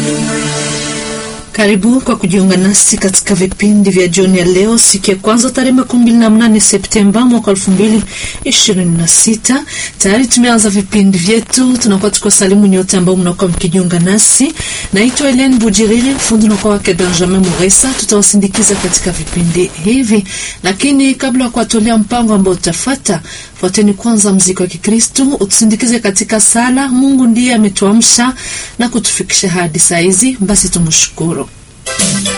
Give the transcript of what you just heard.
Karibu kwa kujiunga nasi katika vipindi vya jioni ya leo, siku ya kwanza tarehe makumi mbili na mnane Septemba mwaka elfu mbili ishirini na sita. Tayari tumeanza vipindi vyetu, tunakuwa tuko salimu nyote ambao mnakuwa mkijiunga nasi. Naitwa Helene Bujiriri, fundi unakuwa wake Benjamin Muresa. Tutawasindikiza katika vipindi hivi, lakini kabla ya kuwatolea mpango ambao utafata, fuateni kwanza mziki wa Kikristu utusindikize katika sala. Mungu ndiye ametuamsha na kutufikisha hadi saa hizi, basi tumshukuru.